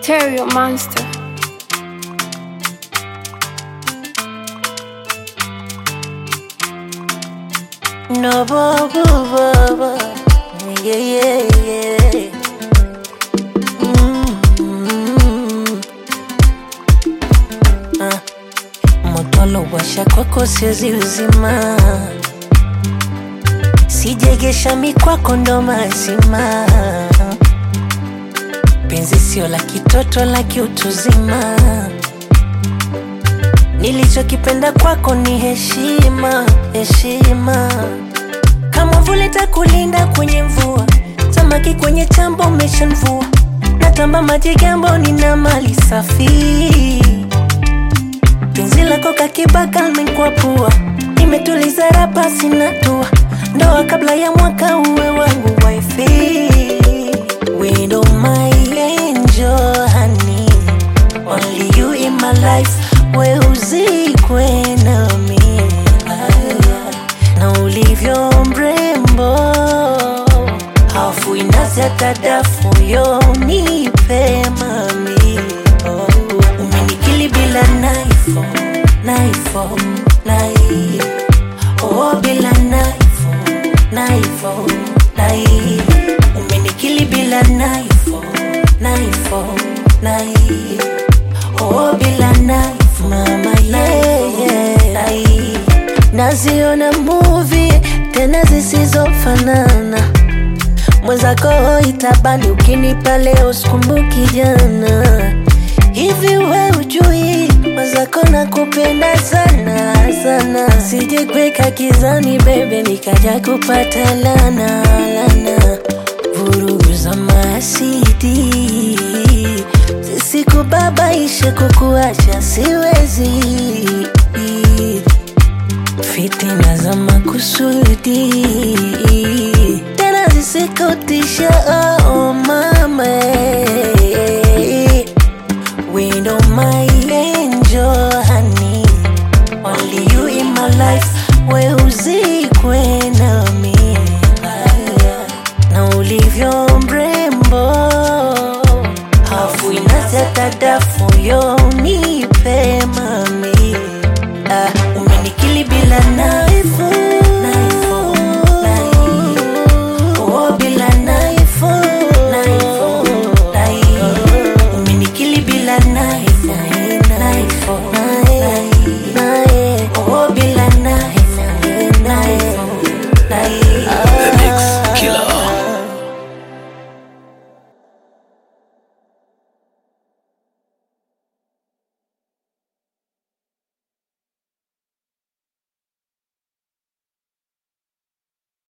Stereo Monster. No, bo, bo, bo, bo. Yeah, yeah, yeah. Mm. Ah. Moto washa kwako siwezi uzima, sijegesha mikwako ndo mazima. Penzi sio la kitoto, la kiutuzima. Nilichokipenda kwako ni heshima, heshima. Kama vile takulinda kwenye mvua, samaki kwenye chambo umeshamvua. Natamba maji gambo, nina mali safi. Penzi lako kakibaka limekwapua, nimetuliza rapa sina tua. Ndoa kabla ya mwaka uwe wangu wifi. Widow my angel honey, only you in my life. We uzikwe nami na ulivyo mrembo, hafu inazi hata dafu yo nipe mami oh. Umenikili bila naifo naifo nai oh, bila naifo naifo nai Umenikili bila naifo naifo nai oh, bila naifo mama yeah, yeah. nai Naziona movie tena zisizofanana mwenzako itabani ukinipa leo sikumbuki jana hivi we ujui mwenzako nakupenda sana sana sijekweka kizani bebe nikaja kupata lana lana vurugu za masidi zisikubabaishe kukuacha siwezi fitina za makusudi tena zisikutisha oh mama window my angel honey only you in my life we uzikwe nami na ulivyo mrembo hafu inazi hata dafu yo